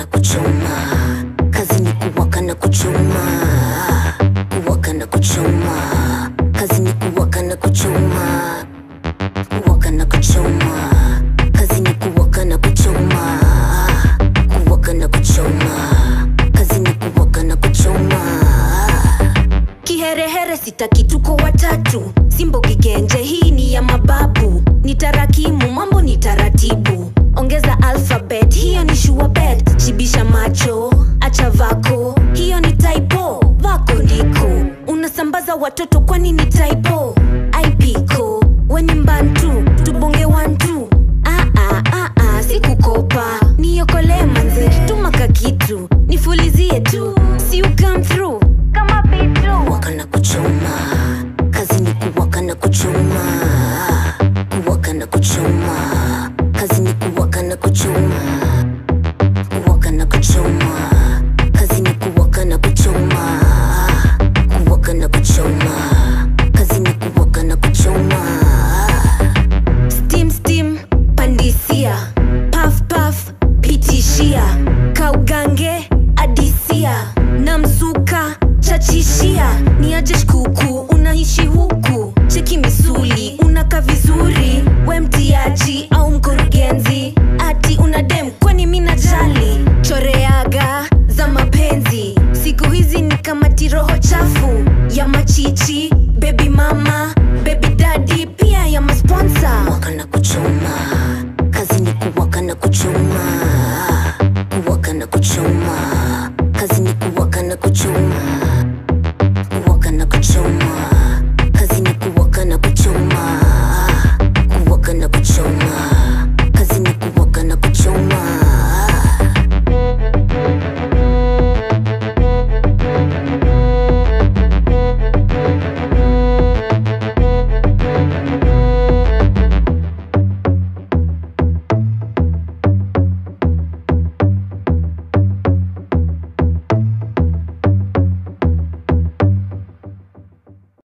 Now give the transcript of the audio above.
kuchoma kazi ni kuwaka na kuchoma kuwaka na kuchoma kazi ni kuwaka na kuchoma kuwaka na kuchoma kazi ni kuwaka na kuchoma kuwaka na kuchoma kazi ni kuwaka na kuchoma kiherehere sitaki tuko watatu simbo kigenje hii ni ya mababu ni tarakimu mambo ni taratibu ongeza alphabet hiyo ni shuabet shibisha macho acha vako hiyo ni typo vako ndiko unasambaza watoto kwani ni typo ipiko weni mbantu tubonge wantu ah, ah, ah, ah, sikukopa niokolee manze tumaka kitu nifulizie tu si you come through kama vitu kuwaka na kuchoma kazi ni kuwaka na kuchoma kuwaka na kuchoma kazi ni kuwaka na kuchoma kuwaka na kuchoma kazi ni kuwaka na kuchoma kuwaka na kuchoma kazi ni kuwaka na kuchoma steam steam pandisia paf paf pitishia kaugange adisia na mzuka chachishia ni aje shkuku unaishi huku cheki misuli unaka vizuri we mtiaji au mkurugenzi ati una dem kwani mina jali choreaga za mapenzi siku hizi ni kama tiroho chafu ya machichi bebi mama